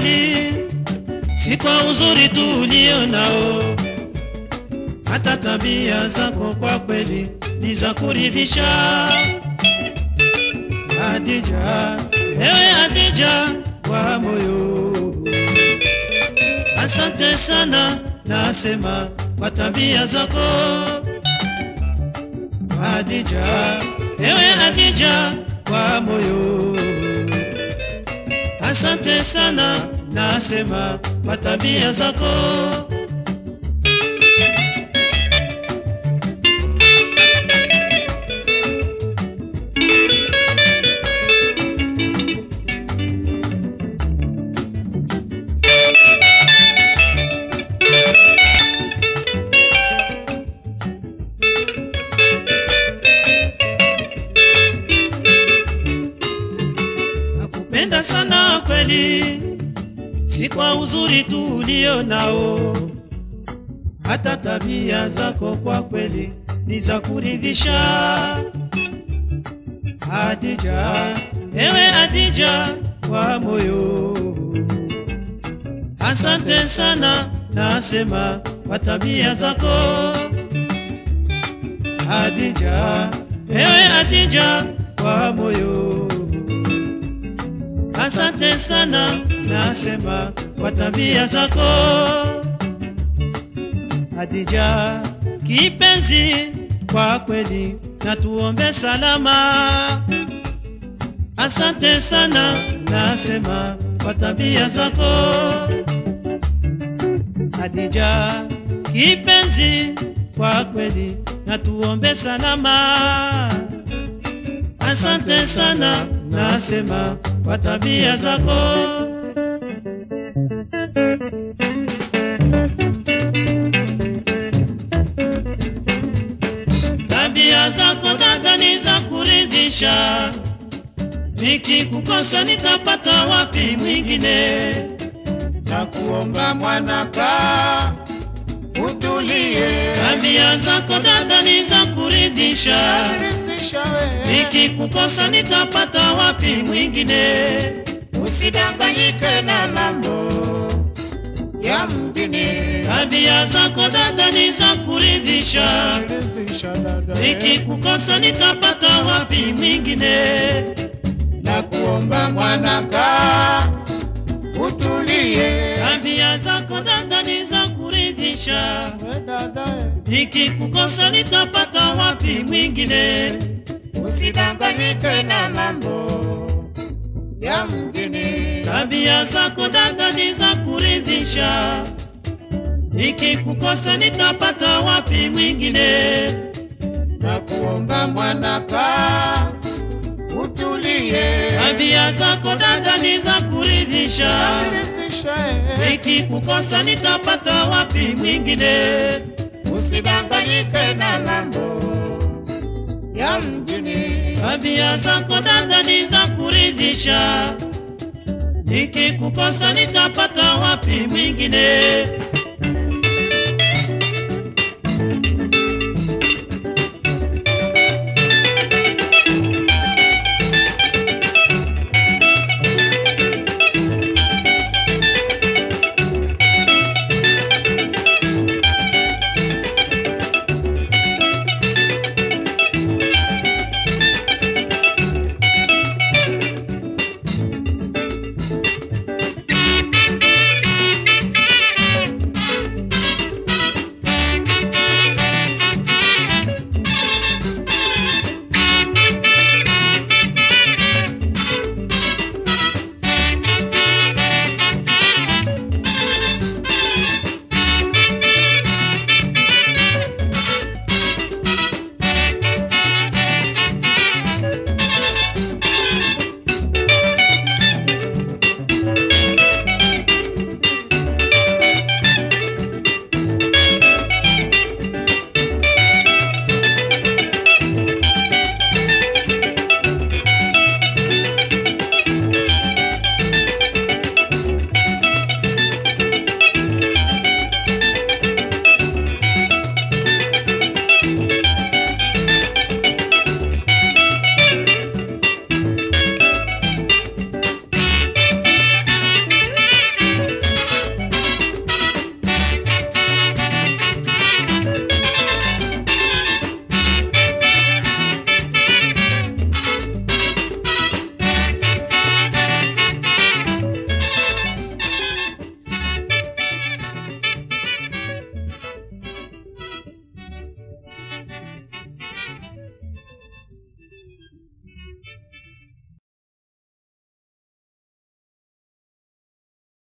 kweli, si kwa uzuri tu ulio nao, hata tabia zako kwa kweli ni za kuridhisha. Hadija, ewe Hadija wa moyo, asante sana, nasema kwa tabia zako. Hadija, ewe Hadija wa moyo, asante sana, nasema kwa tabia zako. Nakupenda sana kweli, si kwa uzuri tu ulio nao, hata tabia zako kwa kweli ni za kuridhisha. Hadija, ewe Hadija wa moyo, asante sana, nasema kwa tabia zako. Hadija, ewe Hadija wa moyo, asante sana, nasema kwa tabia zako. Hadija kipenzi, kwa kweli na tuombe salama. Asante sana, nasema kwa tabia zako. Hadija kipenzi, kwa kweli na tuombe salama. Asante sana, nasema kwa tabia zako. Tabia zako dada ni za kuridhisha, nikikukosa nitapata wapi mwingine? na kuomba mwanaka utulie, Tabia zako dada ni za kuridhisha, ridhisha wewe, nikikukosa nitapata wapi mwingine? usidanganyike na mambo ya mjini. Tabia zako dada ni za kuridhisha, Ridhisha dada, nikikukosa nitapata wapi mwingine? na kuomba mwanaka utulie, Tabia zako dada ni za kuridhisha, we dada, nikikukosa nitapata wapi mwingine? usidanganyike na mambo ya mjini. Tabia zako dada ni za kuridhisha, nikikukosa nitapata wapi mwingine? na kuomba mwanaka utulie, Tabia zako dada ni za kuridhisha, ridhisha wewe, nikikukosa nitapata wapi mwingine? usidanganyike na mambo ya mjini. Tabia zako dada ni za kuridhisha, nikikukosa nitapata wapi mwingine?